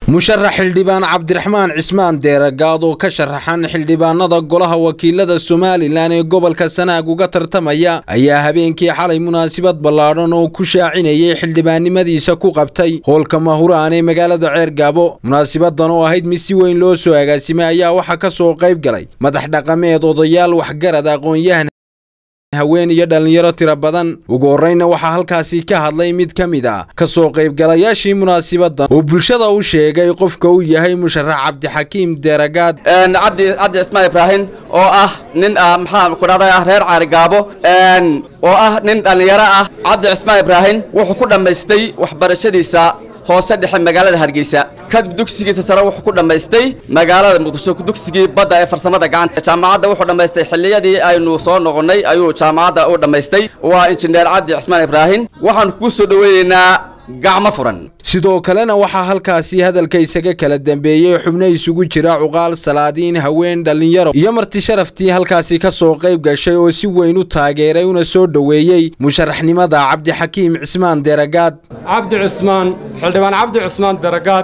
musharax xildhibaan cabdiraxmaan cismaan deeragaad oo ka sharaxan xildhibaanada golaha wakiilada somalilan ee gobolka sanaag uga tartamaya ayaa habeenkii xalay munaasabad ballaadhan oo ku shaacinayay xildhibaannimadiisa ku qabtay hoolka mahuraan ee magaalada ceergaabo munaasabadan oo ahayd mid si weyn loo soo agaasimay ayaa waxaa ka soo qayb galay madax dhaqameed odayaal waxgarad aqoon-yahan haween iyo dhallinyaro tiro badan ugu horreyna waxaa halkaasi ka hadlay mid ka mid ah ka soo qaybgalayaashii munaasabadan oo bulshada u sheegay qofka uu yahay musharax cabdixakiim deeragaad cabdi cabdi cismaan ibraahim oo ah nin maxaa ku dhahday ah reer caarigaabo oo ah nin dhallinyaro ah cabdi cismaan ibraahim wuxuu ku dhammaystay waxbarashadiisa hoose dhexe magaalada hargeysa kadib dugsigiisa sare wuxuu ku dhammaystay magaalada muqdisho dugsigii badda ee farsamada gacanta jaamacadda wuxuu dhammaystay xilliyadii aynu soo noqonnay ayuu jaamacadda u dhammaystay waa injineer cabdi cismaan ibraahim waxaanu kuu soo dhoweynaynaa gacmo furan sidoo kalena waxaa halkaasi hadalka isaga kala dambeeyey xubno isugu jira cuqaal salaadiin haween dhallinyaro iyo marti sharaftii halkaasi ka soo qayb gashay oo si weyn u taageeray una soo dhoweeyey musharaxnimada cabdixakiim cismaan deragaad cabdi cismaan xildhibaan cabdi cismaan deragaad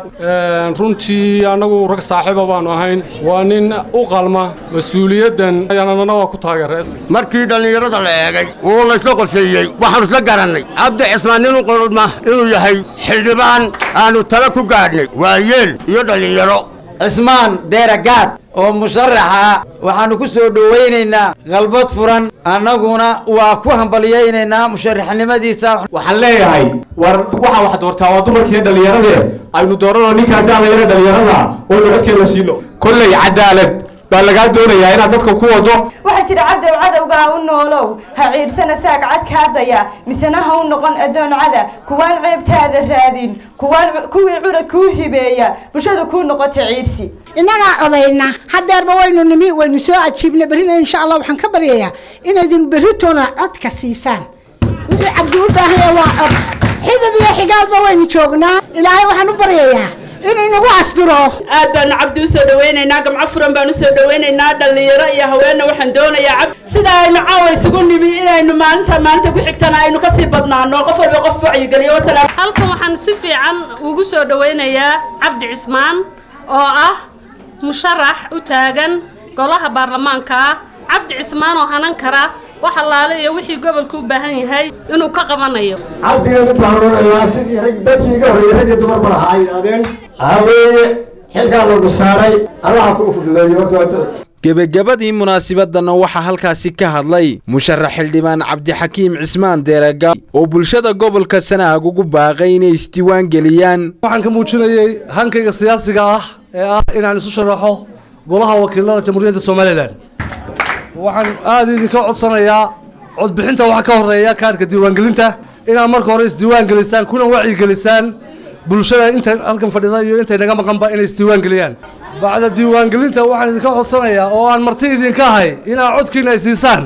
runtii annagu rag saaxiiba baannu ahayn waa nin u qalma mas-uuliyaddan ayaanana waa ku taageereen markii dhallinyarada la eegay oo laysla qorsheeyey waxaanu isla garannay cabdi cismaan nin u qolma inuu yahay xildhibaan aanu tala ku gaadhnay waa yeel iyo dhallinyaro cismaan deeragaad oo musharaxa waxaannu ku soo dhowaynaynaa qalbad furan annaguna waa ku hambalyaynaynaa musharaxnimadiisa waxaan leeyahay war waxaa wax doortaa waa dumarkiiyo dhallinyaradee aynu dooranoo ninkaa daalayana dhallinyarada oo nabadkeeda siino kolley cadaalad baa lagaa doonayaa inaad dadka ku wado waxaa jira cadow cadowgaa u noolow ha ciirsana saag cadkaadaya misena ha u noqon addoon cada kuwaan ceebtaada raadin kuwaan kuwii curad kuu hibeeya bulshada kuu noqota ciirsi innagaa codayna hadeerba waynu nimi waynu soo ajiibna berrina insha allah waxaan ka baryayaa inaydin berritoona codka siisaan wixii cabdi u baahanya waa cod xidad iyo xigaalba waynu joognaa ilaahay waxaan u baryayaa inuu inagu asturo aad baanu cabdi u soo dhawaynaynaa gamco furan baan u soo dhawaynaynaa dhallinyaro iyo haweenna waxaan doonayaa cabdi sida aynu caawa isugu nimi inaynu maalinta maalinta ku xigtana aynu kasii badnaano qof walba qof wacyigeliyo wasalaam halkan waxaan si fiican ugu soo dhawaynayaa cabdi cismaan oo ah musharax u taagan golaha baarlamaanka ah cabdi cismaan oo hanan kara wax allaale iyo wixii gobolku u baahan yahay inuu ka qabanayo cabdigan u baaroonayaa sidii rag dadkii iga horreeyey rag iyo dumarba lahaa ay yidhahdeen haweeye xilkaa lagu saaray allaha kuu fududeeyo horta gebagabadii munaasabadana waxaa halkaasi ka hadlay musharax xildhibaan cabdixakiim cismaan deeraga oo bulshada gobolka sanaag ugu baaqay inay isdiiwaan geliyaan waxaan ka muujinayay hankayga siyaasiga ah ee ah inaan isu sharaxo golaha wakiilada jamhuuriyadda somalilan waxaan aada idinka codsanayaa codbixinta waxaa ka horeeya kaadhka diiwaangelinta inaad marka hore isdiiwaan gelisaan kuna wacyigelisaan bulshada intay halkan fadhida iyo intay naga maqanba inay isdiiwaan geliyaan bacda diiwaangelinta waxaan idinka codsanayaa oo aan marti idinka ahay inaad codkiina ay siisaan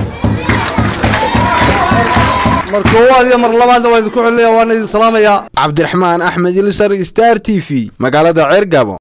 mar koowaad iyo mar labaadna waa idinku celinaya waana idin salaamayaa cabdiraxmaan axmed ilsar star t v magaalada ceergabo